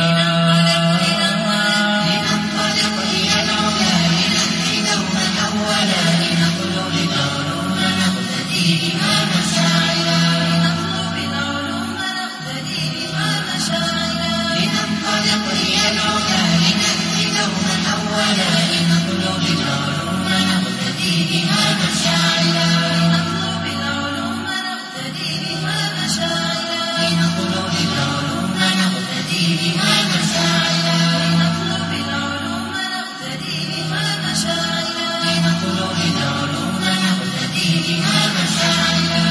لننطلق إلى العلا لنهدي دوما أولا لنطلب العلوم نقتدي بها مشاعلا لنطلب العلوم نقتدي بها مشاعلا لننطلق إلى العلا لنهدي دوما أولا لنطلب العلوم نقتدي بها مشاعلا لنطلب العلوم نقتدي بها مشاعلا لنطلب العلوم نقتدي بها مشاعلا لنطلب العلوم نقتدي بها مشاعلا لنطلب العلوم نقتدي بها مشاعلا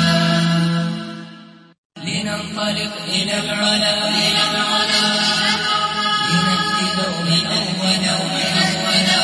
لننطلق إلى العلا إلى العلا لنهدي دوما أولا أولا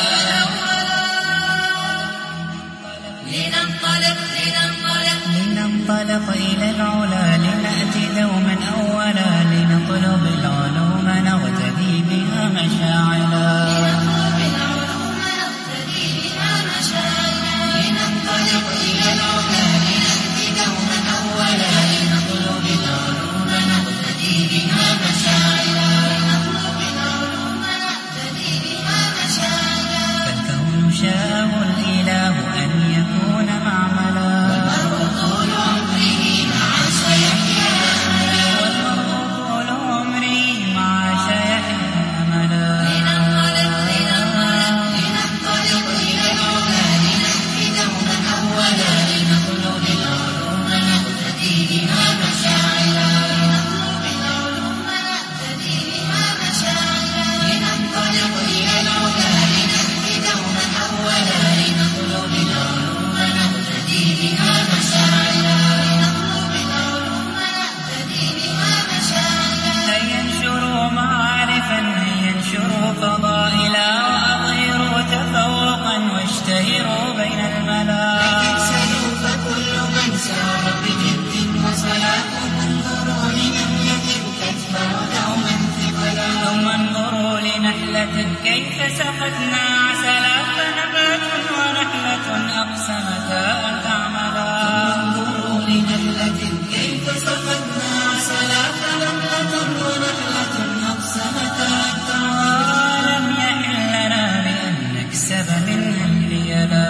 لننطلق لننطلق لننطلق إلى العلا لنأتي دوما أولا لنطلب العلوم نغتدي بها مشاعلا لنطلب العلوم نقتدي بها مشاعلا لننطلق إلى العلا لنهدي دوما أولا لنطلب العلوم نقتدي بها مشاعلا لنطلب العلوم نقتدي بها مشاعلا فالكون شاءه الإله أن يكون معملا طول عمره مع سيحيا والمرء طول عمري مع شيحه أملا لننطلق لننطلق لننطلق إلى العلا لنهدي دوما أولا لنطلب العلوم نقتدي بها مشاعلا لنطلب العلوم نقتدي بها مشاعلا لننطلق إلى العلا لنهدي دوما أولا لنطلب العلوم نقتدي بها مشاعلا لنطلب العلوم نقتدي بها مشاعلا هيا انشروا معارفا هيا انشروا فضائلا وأظهروا تفوقا واشتهروا بين الملا سلوا فكل من سار بجد وصلاة انظروا لنملة تتبع دوما ثقلا ثم انظروا لنحلة كيف سقتنا عسلا فنبات ونحلة أقسمتا أن تعملا انظروا لنملة كيف سقتنا عسلا فنملة ونحلة أقسمتا أن تعملا ولم يحل لنا بأن نكسب منها الحيلا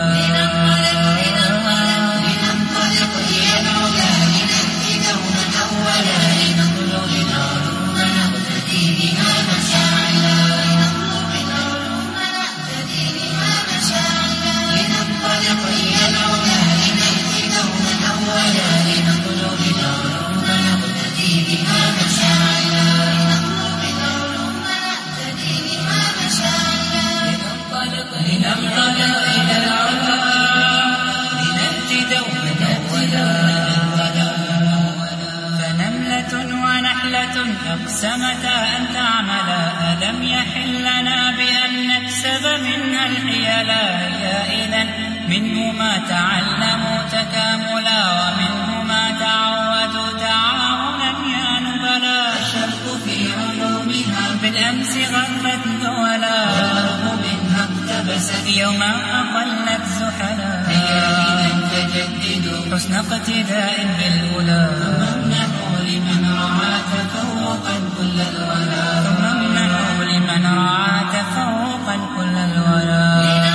لننطلق إلى العلا لنهدي دوما أولا لنطلب العلوم نقتدي بها مشاعلا لنطلب العلوم نقتدي بها مشاعلا لننطلق إلى العلا لنهدي دوما أولا لنطلب العلوم نقتدي بها مشاعلا لنطلب العلوم نقتدي بها مشاعلا لننطلق إلى العلا إلى العلا لنأتي دوما أولا فنملة ونحلة أقسمتا أن تعملا ألم يحل لنا بأن نكسب منها الحيلا هي إذا منه ما تعلموا تكاملا ومنه ما تعودوا تعاونا يا نبلا الشرق في علومها بالأمس غربت دولا والأرض منها اقتبست يوما أقلت زحلا هيا فجددوا حسن اقتداء بالأولى امنحوا لمن رعى تفوقا كل الولا ثم امنحوا لمن رعى تفوقا كل الولا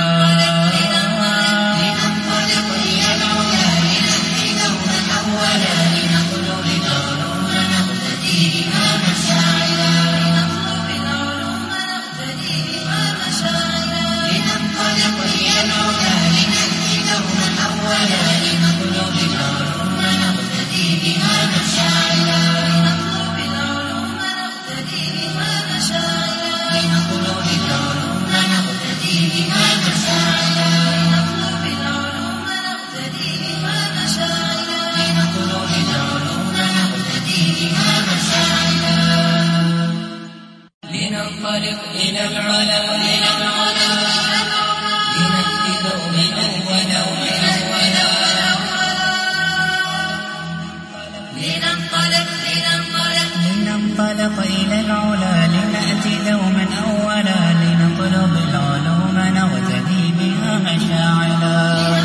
لننطلق إلى العلا لنهدي دوما أولا لنطلب العلوم نقتدي بها مشاعلا لنطلب العلوم نقتدي بها مشاعلا لننطلق إلى العلا لنهدي دوما أولا لنطلب العلوم نقتدي بها مشاعلا لننطلق إلى العلا إلى العلا لنأتي دوما أولا أولا لننطلق لننطلق لننطلق إلى العلا لنأتي دوما أولا لنطلب العلوم نغتدي بها مشاعلا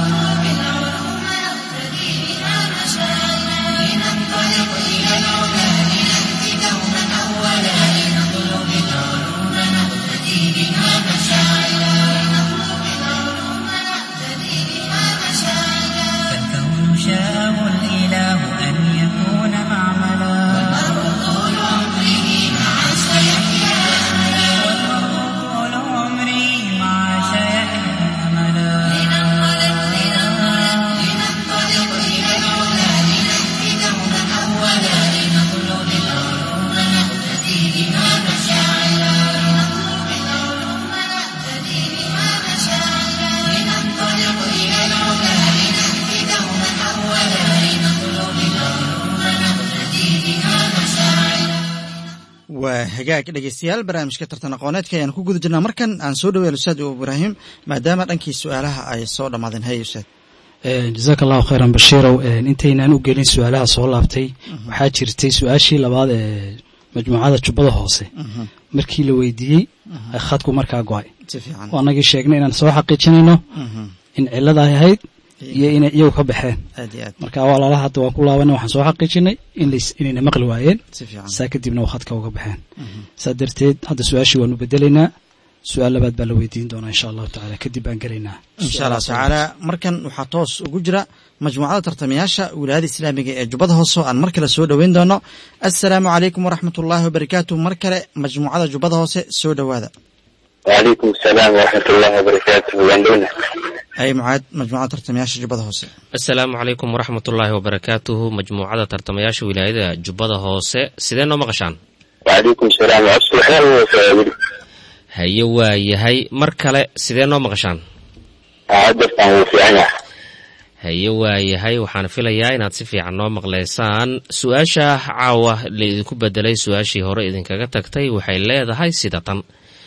بالعلوم نقتدي بها مشاعرنا لننطلق إلى العلا لنأتي دوما أولا لنطلب العلوم نقتدي بها مشاعرنا لنطلب العلوم نقتدي بها مشاعرنا فالكون شاءه الإله أن يكون معملا طول عمره مع سيحيا أملا والمرء طول عمري مع شيحيا أملا لننطلق لننطلق لننطلق إلى العلا لنأتي دوما أولا لنطلب العلوم نقتدي بها مشاعرنا لنطلب العلوم نقتدي بها مشاعرنا لننطلق إلى العلا لنأتي دوما أولا لنطلب العلوم نقتدي بها مشاعرنا waa hagaag dhegeystayaal barnaamijka tartan aqooneedka ayaan ku guda jirnaa markan aan soo dhaweyn ustaad ibraahim maadaama dhankii su-aalaha ay soo dhammaadeen hay ustaad jazaaka allahu khayran bashiirow intaynaan u gelin su-aalaha soo laabtay waxaa jirtay su-aashii labaad ee majmuucada jubbada hoose markii la weydiiyey khadku markaa go-ay si fiican oo annagii sheegnay inaan soo xaqiijinayno Mhm. in cilada ay ahayd iyo inay iyagu ka baxeen aad iyo aad marka walaalaha hadda waan ku laabanay waxaan soo xaqiijinay in lays- inayna maqli waayeen si fiican saa kadibna waa khadka uga baxeen saa darteed hadda su-aashii waanu bedelaynaa su-aal labaad baa la weydiin doonaa insha allahu tacaala kadib baan gelaynaa insha allah tacaala markan waxaa toos ugu jira majmuucada tartamayaasha wilaayada islaamiga ee jubbada hoose oo aan mar kale soo dhoweyn doono assalaamu calaykum waraxmat ullaahi wabarakaatu mar kale majmuucada jubbada hoose soo dhowaada وعليكم السلام ورحمة الله وبركاته واندونا ay mucaad majmuucada tartamayaasha jubbada hoose asalaamu calaykum waraxmatullaahi wabarakaatuhu majmuucada tartamayaasha wilaayada jubbada hoose sidee noo maqashaan وعليكم السلام وعبد الخير وسائل haye waa yahay mar kale sidee noo maqashaan عدت عن في عنا haye waa yahay waxaan filayaa inaad si fiican noo maqlaysaan su-aasha caawa laidinku bedelay su-aashii hore idinkaga tagtay waxay leedahay sida tan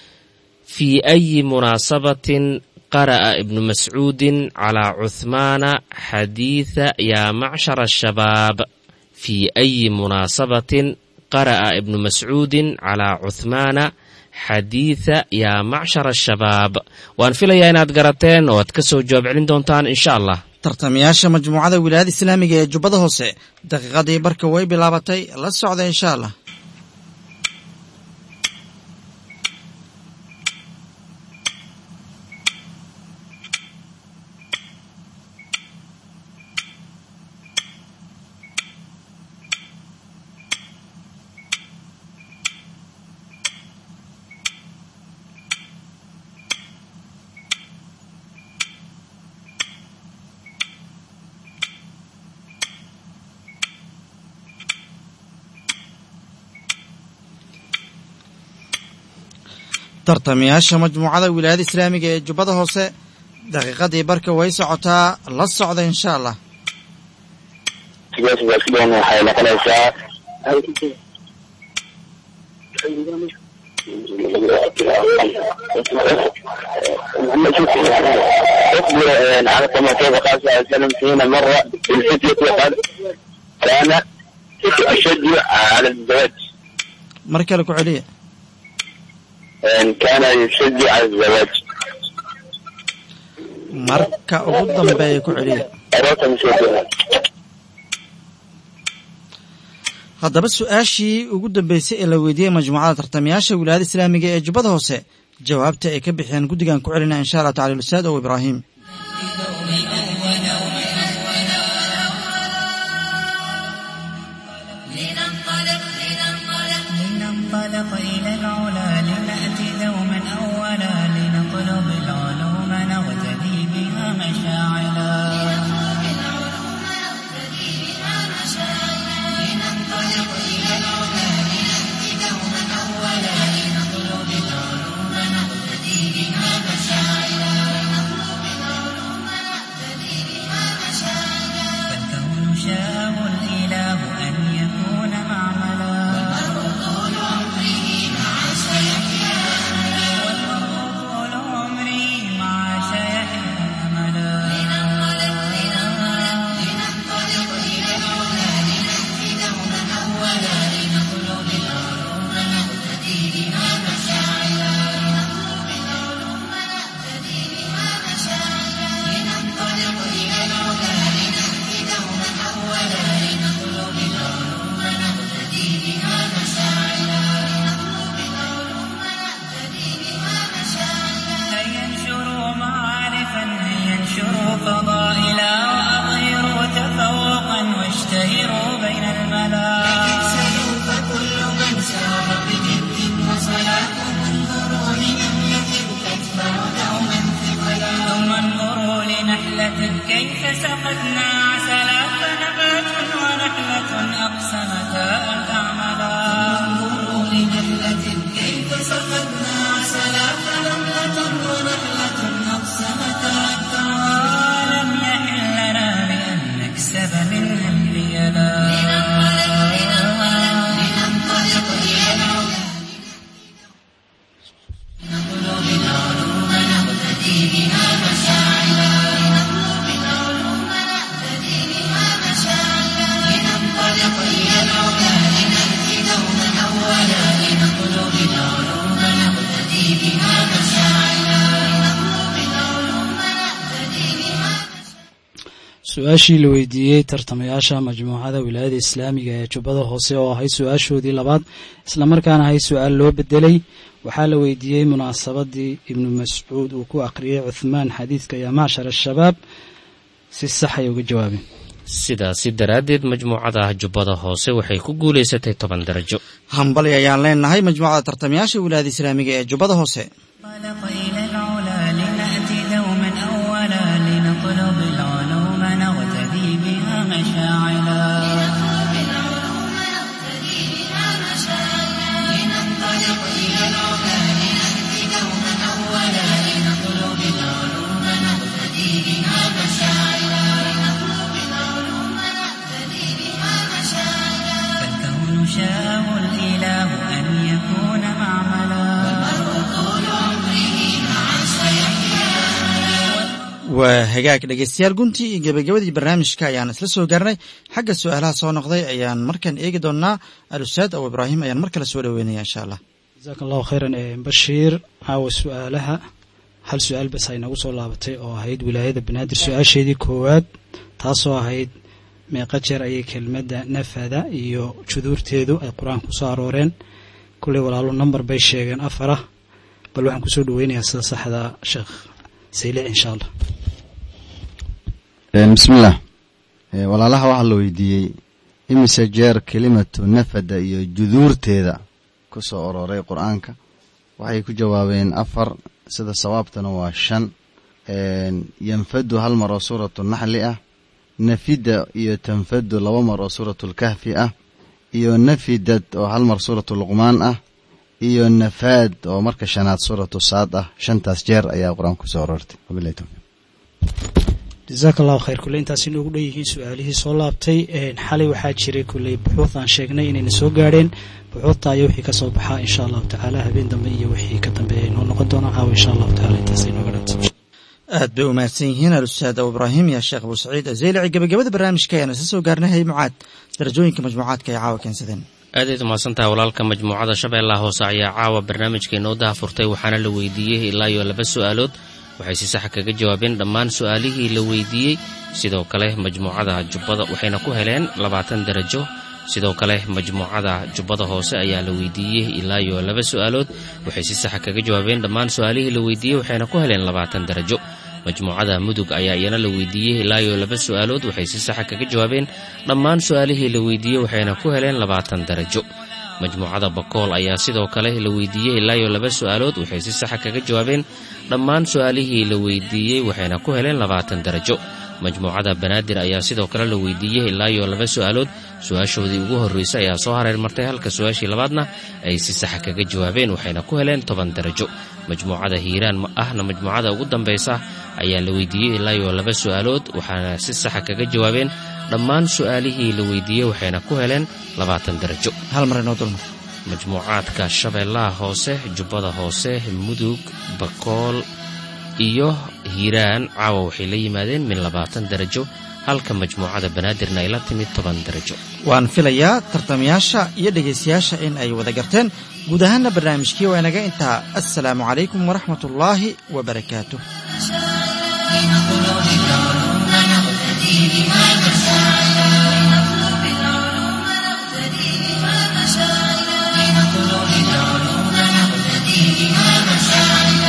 fii ayi munaasabatin qara'a ibnu mascuudin calaa cuhmaana xadiida yaa macshara ashabaab fii ayi munaasabatin qara'a ibnu mascuudin calaa cuhmaana xadiida yaa macshara ashabaab waan filayaa inaad garateen oo aad ka soo jawaab celin doontaan insha allah tartamayaasha majmuucada wilaayada islaamiga ee jubbada hoose daqiiqadii barka way bilaabatay la socda insha allah tartamayaasha majmuucada wilaayada islaamiga ee jubbada hoose daqiiqadii barka way socotaa la socda insha allah سجاس بأسلون وحي نقنيسا محمد شوف اصبر على كما كيف قال صلى الله عليه وسلم فينا مرة بالفتية وقال كان أشد على الزواج mar kale ku celiya كان يشد على الزواج marka ugu dambeeya ku celiya أردت أن أشدها haddaba su-aashii ugu dambeysay ee la weydiiyey majmuucada tartamayaasha wilaayada islaamiga ee jubbada hoose jawaabta ay ka bixiyeen guddigan ku celinaa insha allah tacala ustaad ow ibraahim لننطلق لننطلق لننطلق إلى العلا لنأتي دوما أولا لنطلب العلوم نغتدي بها مشاعلا بالعلوم نقتدي بها مشاعرنا لننطلق إلى العلا لنأتي دوما أولا لنطلب العلوم نقتدي بها مشاعرنا لنطلب العلوم نقتدي بها سقتنا عسلا فنبات ونحلة أقسمتا أن تعملا انظروا لنحلة كيف سقتنا عسلا فنملة ونحلة أقسمتا أن تعملا لم يحل لنا بأن نكسب منها الحيلا لننطلق إلى العلا نطلب العلوم نقتدي بها مشاعلا لنطلب العلوم نقتدي بها مشاعلا لننطلق إلى العلا لنأتي دوما أولا لنطلب العلوم نقتدي بها مشاعلا لنطلب العلوم نقتدي بها su-aashii la weydiiyey tartamayaasha majmuucada wilaayada islaamiga ee jubbada hoose oo ahayd su-aashoodii labaad islamarkaana ahayd su-aal loo bedelay waxaa la weydiiyey munaasabadii ibnu mascuud uu ku akhriyey cuthmaan xadiidka yaa macshar ashabaab si sax ay uga jawaabeen sidaasi daraaddeed majmuucada jubbada hoose waxay ku guulaysatay toban darajo hambali ayaan leenahay majmuucada tartamayaasha wilaayada islaamiga ee jubbada hoose انطلق إلى العلا لنأتي دوما أولا لنطلب العلوم نغتدي بها مشاعلا لننطلق إلى العلا لنأتي دوما أولا لنطلب العلوم نقتدي بها مشاعلا لنطلب العلوم نقتدي بها مشاعلا فالكون شاءه الإله أن يكون معملا طول عمره مع سيحيا waa hagaag dhegeystayaal guntii iyo gebagabadii barnaamijka ayaan isla soo gaarnay xagga su-aalaha soo noqday ayaan markan eegi doonaa alustaad abu ibraahim ayaan mar kale soo dhoweynaya insha allah jasaaka allahu khayran ee bashiir caawa su-aalaha hal su-aal bas ay nagu soo laabatay oo ahayd wilaayada banaadir su-aasheedii koowaad taasoo ahayd meeqa jeer ayay kelmadda nafada iyo juduurteedu ay qur-aanka kusoo arooreen kulley walaalo number bay sheegeen afarah bal waxaan kusoo dhaweynayaa sida saxda sheekh saylic insha allah bismillaah Eh, walaalaha waxaa la weydiiyey imise jeer kelimatu nafada iyo juduurteeda ku soo orooray qur-aanka waxay ku jawaabeen afar sida sawaabtana waa shan yanfadu hal mar oo suuratu naxli ah nafida iyo tanfadu laba mar oo suuratu lkahfi ah iyo nafidad oo hal mar suuratu luqmaan ah iyo nafaad oo marka shanaad suuratu saad ah shantaas jeer ayaa qur-aanka ku soo aroortay wabilahi towfiiq jasaaka allahu khayr kulley intaas inoogu dhan yihiin su-aalihii soo laabtay xalay waxaa jiray kulley buxuud aan sheegnay inayna soo gaadheen buxuudta ayo wixii ka soo baxaa insha allahu tacaala habeen dambe iyo wixii ka dambeeya inoo noqon doona caawa insha allahu tacala intaas inooga dhanto aad bay u mahadsan yihiin alustaad abu ibraahim iyo sheekh abu saciid azeylici gebagabada barnaamijka ayaan isla soo gaarnay hay mucaad darajooyinka majmuucaadka ay caawa keensadeen aadayd umahadsantaha walaalka majmuucada shabeellaha hoose ayaa caawa barnaamijka inoo daafurtay waxaana la weydiiyey ilaa iyo laba su-aalood waxay si saxa kaga jawaabeen dhammaan su-aalihii la weydiiyey sidoo kale majmuucada jubbada waxayna ku heleen labaatan darajo sidoo kale majmuucada jubbada hoose ayaa la weydiiyey ilaa iyo laba su-aalood waxay si saxa kaga jawaabeen dhammaan su-aalihii la weydiiyey waxayna ku heleen labaatan darajo majmuucada mudug ayaa iyana la weydiiyey ilaa iyo laba su-aalood waxay si saxa kaga jawaabeen dhammaan su-aalihii la weydiiyey waxayna ku heleen labaatan darajo majmuucada bakool ayaa sidoo kale la weydiiyey ilaa iyo laba su-aalood waxay si saxa kaga jawaabeen dhammaan su-aalihii la weydiiyey waxayna ku heleen labaatan darajo majmuucada banaadir ayaa sidoo kale la weydiiyey ilaa iyo laba su-aalood su-aashoodii ugu horreysay ayaa soo hareer martay halka su-aashii labaadna ay si saxa kaga jawaabeen waxayna ku heleen toban darajo majmuucada hiiraan ahna majmuucada ugu dambaysa ayaa la weydiiyey ilaa iyo laba su-aalood waxaana si saxa kaga jawaabeen dhammaan su-aalihii la weydiiyey waxayna ku heleen labaatan darajo hal mar inoo dulmar majmuucaadka shabeellaha hoose jubbada hoose mudug bakool iyo hiiraan caawa waxay la yimaadeen min labaatan darajo halka majmuucada banaadirna ay la timid toban darajo waan filayaa tartamayaasha iyo dhegaystayaasha in ay wada garteen guud ahaana barnaamijkii waa inaga intaa assalaamu calaykum waraxmat ullaahi wabarakaatuh لنطلب العلوم نقتدي بها مشاعلا لنطلب العلوم نقتدي بها مشاعلا لنطلب العلوم نقتدي بها مشاعلا